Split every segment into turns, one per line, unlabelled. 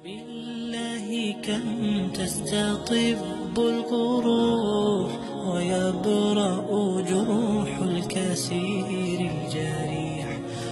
بالله كم تستطب القروح ويبرأ جروح الكسير الجريح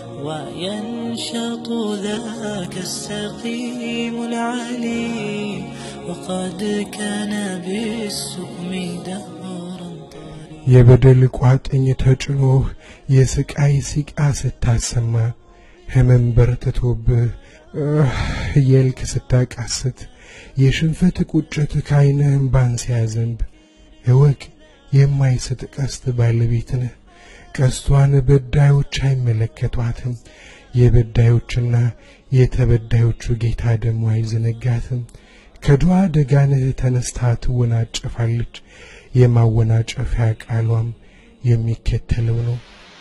وينشط ذاك السقيم العليم وقد كان بالسقم دهرا طريقا
የበደል ቋጥኝ ተጭኖህ የስቃይ ሲቃ ስታሰማ ህመም በርትቶብህ እህ እያልክ ስታቃስት የሽንፈት ቁጭት ከዓይንህ እምባን ሲያዘንብ እወቅ የማይስት ቀስት ባለቤት ነህ። ቀስቷን በዳዮች አይመለከቷትም። የበዳዮችና የተበዳዮቹ ጌታ ደግሞ አይዘነጋትም። ከድዋ ደጋንህ ተነስታ ትወናጨፋለች። የማወናጨፊያ ቃሏም የሚከተለው ነው።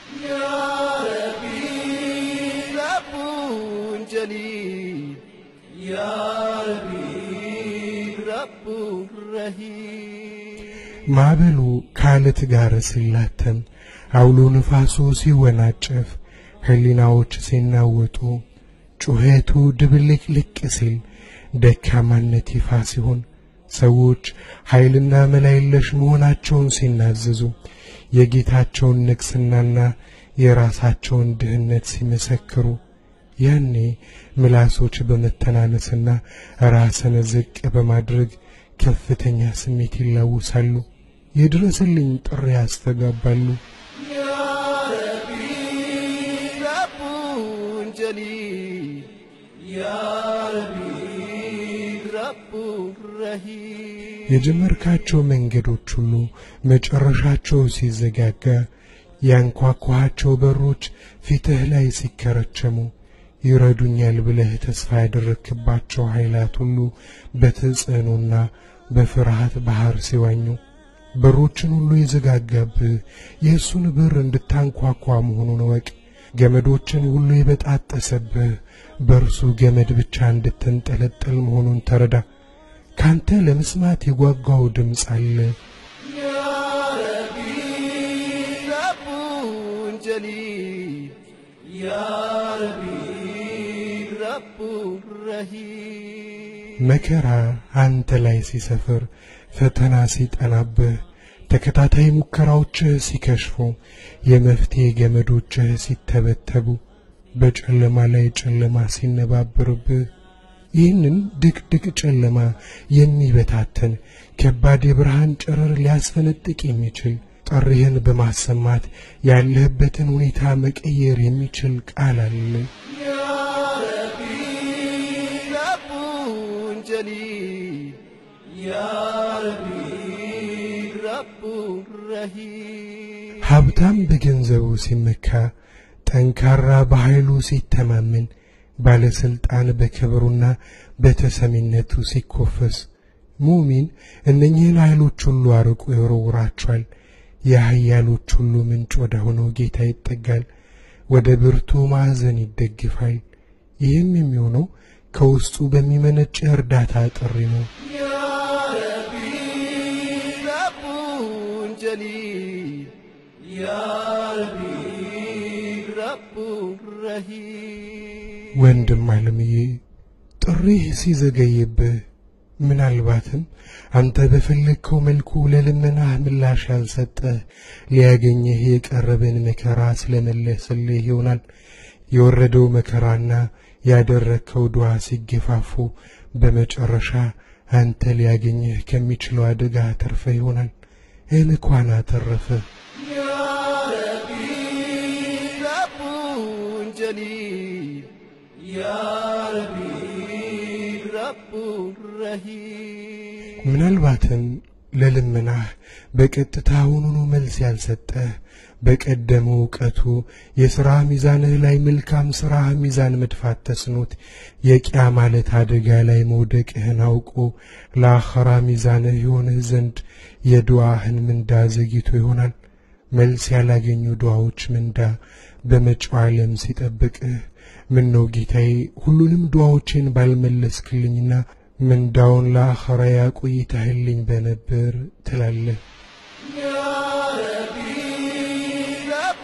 رب جليل يا ربي رب رهيب
ማዕበሉ ከአለት ጋር ሲላተም አውሎ ንፋሱ ሲወናጨፍ ህሊናዎች ሲናወጡ ጩኸቱ ድብልቅልቅ ሲል ደካማነት ይፋ ሲሆን ሰዎች ኃይልና መላ የለሽ መሆናቸውን ሲናዘዙ የጌታቸውን ንግስናና የራሳቸውን ድህነት ሲመሰክሩ ያኔ ምላሶች በመተናነስና ራስን ዝቅ በማድረግ ከፍተኛ ስሜት ይላውሳሉ። የድረስልኝ ጥሪ ያስተጋባሉ።
يا ربي رب جليل يا ربي رب رهيب
የጀመርካቸው መንገዶች ሁሉ መጨረሻቸው ሲዘጋጋ ያንኳኳቸው በሮች ፊትህ ላይ ሲከረቸሙ ይረዱኛል ብለህ ተስፋ ያደረክባቸው ኃይላት ሁሉ በተጽዕኖና በፍርሃት ባህር ሲዋኙ በሮችን ሁሉ የዘጋጋብህ የእሱን በር እንድታንኳኳ መሆኑን እወቅ። ገመዶችን ሁሉ የበጣጠሰብህ በእርሱ ገመድ ብቻ እንድትንጠለጠል መሆኑን ተረዳ። ካንተ ለመስማት የጓጓው ድምፅ አለ።
يا ربي رب جليل يا ربي رب رهيب
መከራ አንተ ላይ ሲሰፍር፣ ፈተና ሲጠናብህ፣ ተከታታይ ሙከራዎችህ ሲከሽፉ፣ የመፍትሄ ገመዶችህ ሲተበተቡ፣ በጨለማ ላይ ጨለማ ሲነባብርብህ፣ ይህንን ድቅድቅ ጨለማ የሚበታተን ከባድ የብርሃን ጨረር ሊያስፈነጥቅ የሚችል ጥሪህን በማሰማት ያለህበትን ሁኔታ መቀየር የሚችል ቃል አለ።
يا ربي رب جليل يا ربي رب رهيب
ሀብታም በገንዘቡ ሲመካ፣ ጠንካራ በኃይሉ ሲተማመን፣ ባለስልጣን በክብሩና በተሰሚነቱ ሲኮፈስ፣ ሙሚን እነኚህን ኃይሎች ሁሉ አርቆ ይወረውራቸዋል። የኃያሎች ሁሉ ምንጭ ወደ ሆነው ጌታ ይጠጋል፣ ወደ ብርቱ ማዕዘን ይደግፋል። ይህም የሚሆነው ከውስጡ በሚመነጭ እርዳታ ጥሪ ነው።
يا ربي رب جليل يا ربي رب رهيب
ወንድም አለምዬ ጥሪህ ሲዘገይብህ ምናልባትም አንተ በፈለግከው መልኩ ለልመናህ ምላሽ ያልሰጠህ ሊያገኘህ የቀረበን መከራ ስለመለስልህ ይሆናል። የወረደው መከራና ያደረግከው ዱዓ ሲገፋፉ በመጨረሻ አንተ ሊያገኘህ ከሚችለው አደጋ ተርፈህ ይሆናል። እንኳን አተረፈህ።
يا ربي رب جليل يا ربي رب رهيب
ምናልባትም ለልመናህ በቀጥታ አሁኑኑ መልስ ያልሰጠህ በቀደመው እውቀቱ የሥራ ሚዛንህ ላይ መልካም ሥራህ ሚዛን መድፋት ተስኖት የቂያ ማለት አደጋ ላይ መውደቅህን አውቆ ለአኸራ ሚዛንህ የሆንህ ዘንድ የዱዓህን ምንዳ ዘግይቶ ይሆናል። መልስ ያላገኙ ዱዓዎች ምንዳ በመጪው ዓለም ሲጠብቅህ ምን ነው ጌታዬ ሁሉንም ዱዓዎቼን ባልመለስክልኝና ምንዳውን ለአኸራ ያቆይተህልኝ በነበር ትላለህ።
يا ربي رب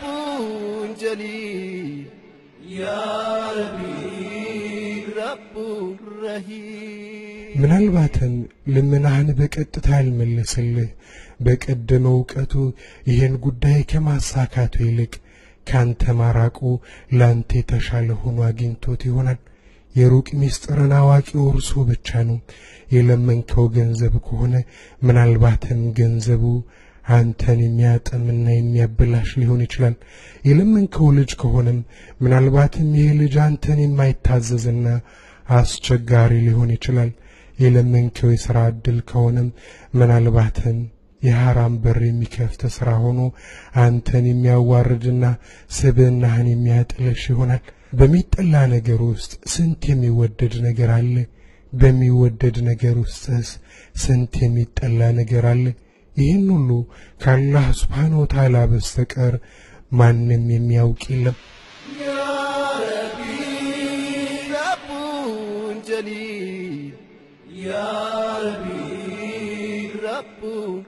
جليل يا ربي رب رهيب
ምናልባትም ልመናህን በቀጥታ ያልመለስልህ በቀደመ እውቀቱ ይህን ጉዳይ ከማሳካቱ ይልቅ ካንተ ማራቁ ላንተ የተሻለ ሆኖ አግኝቶት ይሆናል። የሩቅ ምስጢርን አዋቂው እርሱ ብቻ ነው። የለመንከው ገንዘብ ከሆነ ምናልባትም ገንዘቡ አንተን የሚያጠምና የሚያበላሽ ሊሆን ይችላል። የለመንከው ልጅ ከሆነም ምናልባትም ይህ ልጅ አንተን የማይታዘዝና አስቸጋሪ ሊሆን ይችላል። የለመንከው የሥራ ዕድል ከሆነም ምናልባትም የሐራም በር የሚከፍት ሥራ ሆኖ አንተን የሚያዋርድና ስብዕናህን የሚያጥልሽ ይሆናል። በሚጠላ ነገር ውስጥ ስንት የሚወደድ ነገር አለ። በሚወደድ ነገር ውስጥስ ስንት የሚጠላ ነገር አለ። ይህን ሁሉ ከአላህ ስብሓን ወተዓላ በስተቀር ማንም የሚያውቅ የለም።
يا ربي رب جليل يا ربي رب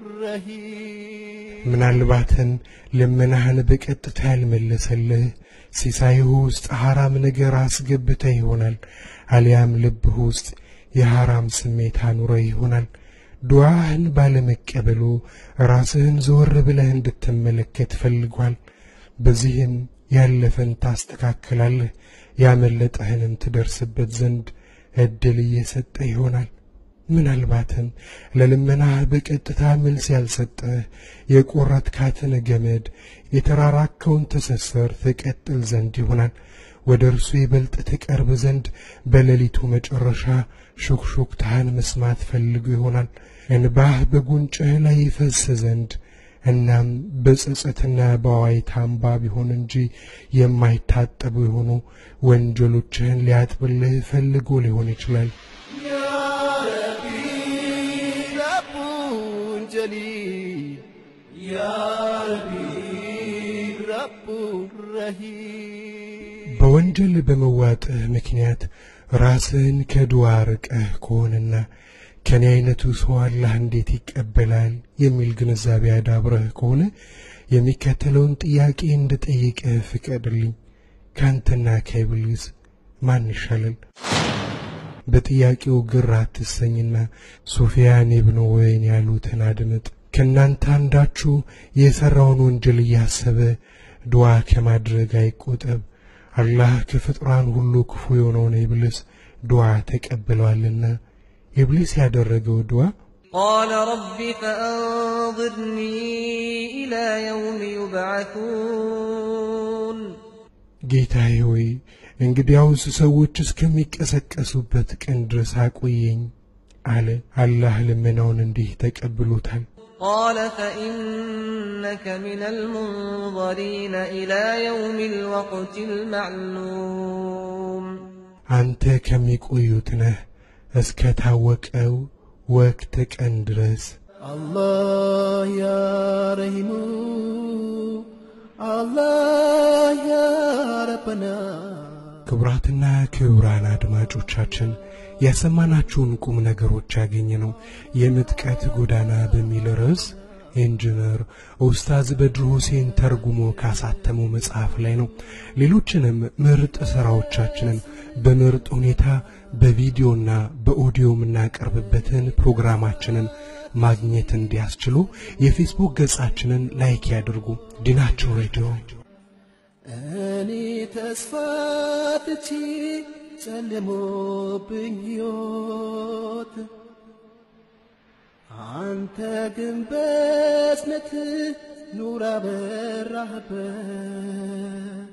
رهيب
ምናልባትም ልመናህን በቀጥታ ያልመለሰልህ ሲሳይህ ውስጥ ሐራም ነገር አስገብተህ ይሆናል። አሊያም ልብህ ውስጥ የሐራም ስሜት አኑረ ይሆናል። ዱዓህን ባለመቀበሉ ራስህን ዘወር ብለህ እንድትመለከት ፈልጓል። በዚህም ያለፈን ታስተካክላለህ፣ ያመለጠህንም ትደርስበት ዘንድ ዕድል እየሰጠ ይሆናል። ምናልባትም ለልመናህ በቀጥታ መልስ ያልሰጠህ የቆረጥካትን ገመድ የተራራከውን ትስስር ትቀጥል ዘንድ ይሆናል። ወደ እርሱ ይበልጥ ትቀርብ ዘንድ በሌሊቱ መጨረሻ ሹክሹክታህን መስማት ፈልጎ ይሆናል። እንባህ በጉንጭህ ላይ ይፈስ ዘንድ እናም በጸጸትና በዋይታ እንባ ቢሆን እንጂ የማይታጠቡ የሆኑ ወንጀሎችህን ሊያጥብልህ ፈልጎ ሊሆን ይችላል።
يا ربي رب جليل يا ربي رب رهيب
በወንጀል በመዋጥህ ምክንያት ራስህን ከዱዓ ርቀህ ከሆነና ከኔ አይነቱ ሰው አላህ እንዴት ይቀበላል የሚል ግንዛቤ አዳብረህ ከሆነ የሚከተለውን ጥያቄ እንድጠይቅህ ፍቀድልኝ። ካንተና ከኢብሊስ ማን ይሻላል? በጥያቄው ግር አትሰኝና ሱፊያን ኢብኑ ወይን ያሉትን አድምጥ። ከእናንተ አንዳችሁ የሠራውን ወንጀል እያሰበ ዱዓ ከማድረግ አይቆጠብ። አላህ ከፍጥራን ሁሉ ክፉ የሆነውን ኢብሊስ ዱዓ ተቀብለዋልና። ኢብሊስ ያደረገው ዱዓ
قال رب فأنظرني إلى يوم يبعثون
ጌታዬ ሆይ እንግዲያውስ ሰዎች እስከሚቀሰቀሱበት ቀን ድረስ አቆየኝ አለ። አላህ ልመናውን እንዲህ ተቀብሎታል።
قال فإنك من المنظرين إلى يوم الوقت المعلوم
አንተ ከሚቆዩት ነህ እስከ ታወቀው ወቅት ቀን ድረስ።
الله يا رحيم الله يا ربنا
ክቡራትና ክቡራን አድማጮቻችን ያሰማናችሁን ቁም ነገሮች ያገኘ ነው የምጥቀት ጎዳና በሚል ርዕስ ኢንጂነር ኡስታዝ በድሩ ሁሴን ተርጉሞ ካሳተመው መጽሐፍ ላይ ነው። ሌሎችንም ምርጥ ሥራዎቻችንን በምርጥ ሁኔታ በቪዲዮና በኦዲዮ የምናቀርብበትን ፕሮግራማችንን ማግኘት እንዲያስችሉ የፌስቡክ ገጻችንን ላይክ ያድርጉ። ዲናቸው ሬዲዮ
እኔ ተስፋ ትቼ ጨልሞብኝ ሕይወት አንተ ግን በእዝነት ኑር አበራህበት።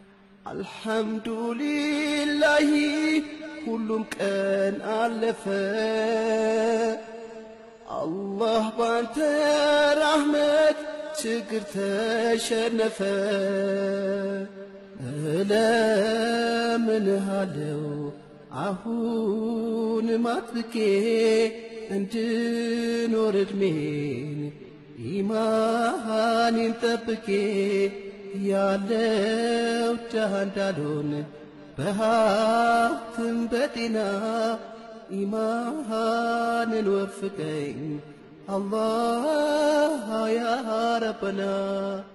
አልሐምዱሊላሂ ሁሉም ቀን አለፈ። አላህ ባንተ ራህመት ችግር ተሸነፈ። እለምንሃለው አሁን ማጥብቄ እንድኖር እድሜን ኢማኔን ጠብቄ ያለው ድሃ እንዳልሆን በሀብትም በጤና ኢማንን ወፍቀኝ አላህ ያ ረበና